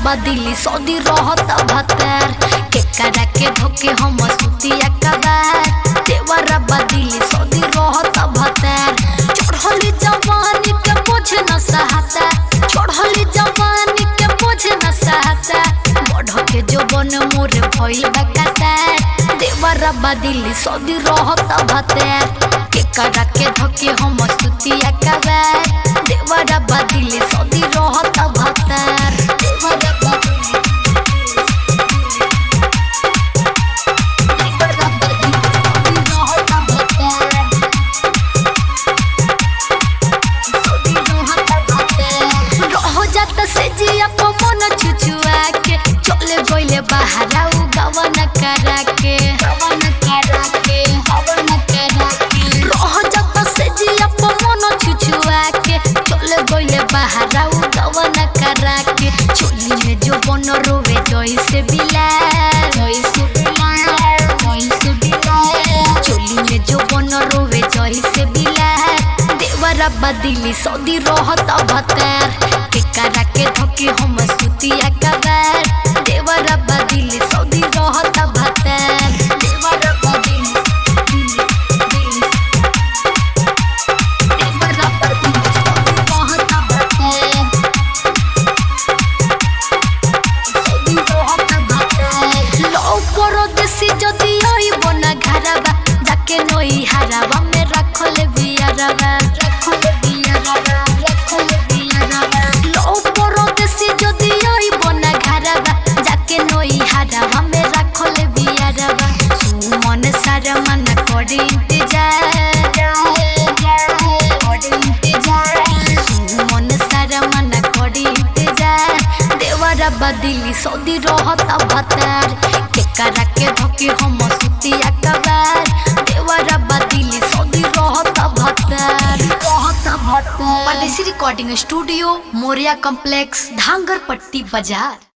बदिली सौदी रहत भतर के करा के धोके हम सुतिया कबार देवरा बदिली सौदी रहत भतर चढ़ली जवानी के बोझ न सहता चढ़ली जवानी के बोझ न सहता बढ़ के जो बन मोर भइल बकाता देवरा बदिली सौदी रहत भतर के करा के धोके हम सुतिया कबार देवरा बदिली सौदी रहत भतर देवरा बदिली देवरा बदिली सौदी रहत भतर रह जात से जिया पवन छुछुआ के चले गइले बहारा उ गवन करा के गवन करा के गवन करा के रह जात से जिया पवन छुछुआ के चले गइले बहारा उ गवन करा के चोली में जो बन रोवे जइसे बिला जइसे बिला जइसे बिला चोली में जो बन रोवे जइसे बिला देवरा बदिली सौदी रहत भतर के करा के धोके हम सुतिया कबार देवरा बदिली सौदी रहत भतर देवरा बदिली देवरा बदिली सौदी रहत भतर सौदी रहत भतर लो परदेसी जदी आइब ना घरबा जाके नई हाराबा में रखल बियारबा रखल बियारबा रखल बियारबा लो परदेसी जदी आइब ना घरबा जाके नई हाराबा में रखल बियारबा सुमन सारा मन करे इंतजार करे इंतजार सुमन सारा मन करे इंतजार देवरा बदिली सौदी रहत भतर के करा के धोके हम सुतिया कबार देवरा बदिली सौदी रहत भतर रहत भतर परदेसी recording studio Moriya complex Dhangar Patti बाजार